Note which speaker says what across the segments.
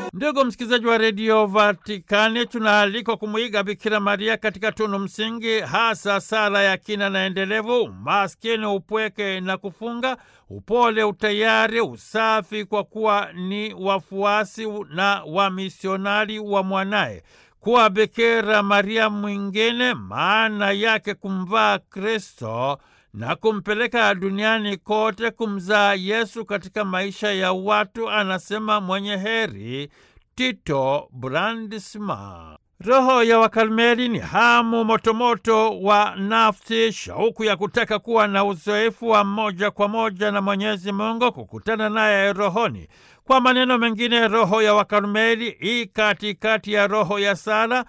Speaker 1: Ndugu msikilizaji wa redio Vatikani, tunaalikwa kumwiga Bikira Maria katika tunu msingi, hasa sala ya kina na endelevu, umaskini, upweke na kufunga, upole, utayari, usafi, kwa kuwa ni wafuasi na wamisionari wa mwanaye. Kuwa Bikira Maria mwingine maana yake kumvaa Kristo na kumpeleka duniani kote kumzaa Yesu katika maisha ya watu, anasema mwenye heri Tito Brandisma. Roho ya Wakarmeli ni hamu motomoto wa nafsi, shauku ya kutaka kuwa na uzoefu wa moja kwa moja na Mwenyezi Mungu, kukutana naye rohoni. Kwa maneno mengine, roho ya Wakarmeli i katikati ya roho ya sala,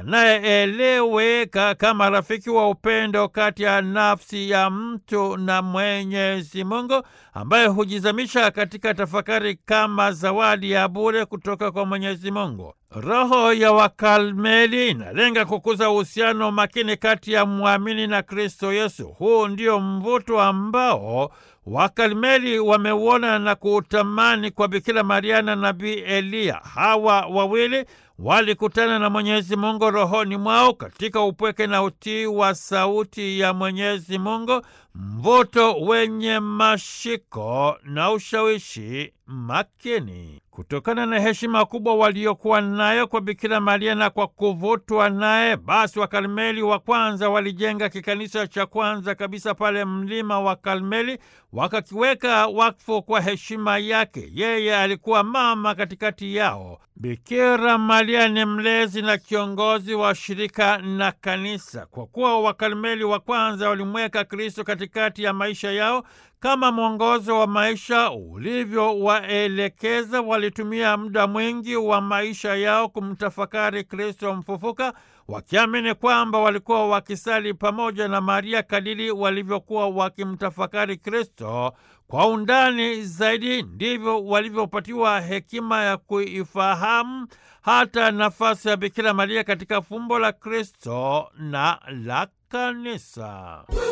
Speaker 1: anayeeleweka kama rafiki wa upendo kati ya nafsi ya mtu na Mwenyezi Mungu, ambaye hujizamisha katika tafakari kama zawadi ya bure kutoka kwa Mwenyezi Mungu. Roho ya Wakarmeli inalenga kukuza uhusiano makini kati ya mwamini na Kristo Yesu. Huu ndio mvuto ambao Wakarmeli wameuona na kuutamani kwa Bikira Maria na Nabii Eliya. Hawa wawili walikutana na Mwenyezi Mungu rohoni mwao katika upweke na utii wa sauti ya Mwenyezi Mungu, mvuto wenye mashiko na ushawishi makini. Kutokana na heshima kubwa waliokuwa nayo kwa Bikira Maria na kwa kuvutwa naye, basi Wakarmeli wa kwanza walijenga kikanisa cha kwanza kabisa pale mlima wa Karmeli, wakakiweka wakfu kwa heshima yake. Yeye alikuwa mama katikati yao. Bikira Maria ni mlezi na kiongozi wa shirika na kanisa. Kwa kuwa Wakarmeli wa kwanza walimweka Kristo katikati ya maisha yao kama mwongozo wa maisha ulivyowaelekeza, walitumia muda mwingi wa maisha yao kumtafakari Kristo mfufuka, wakiamini kwamba walikuwa wakisali pamoja na Maria kadiri walivyokuwa wakimtafakari Kristo kwa undani zaidi, ndivyo walivyopatiwa hekima ya kuifahamu hata nafasi ya Bikira Maria katika fumbo la Kristo na la Kanisa.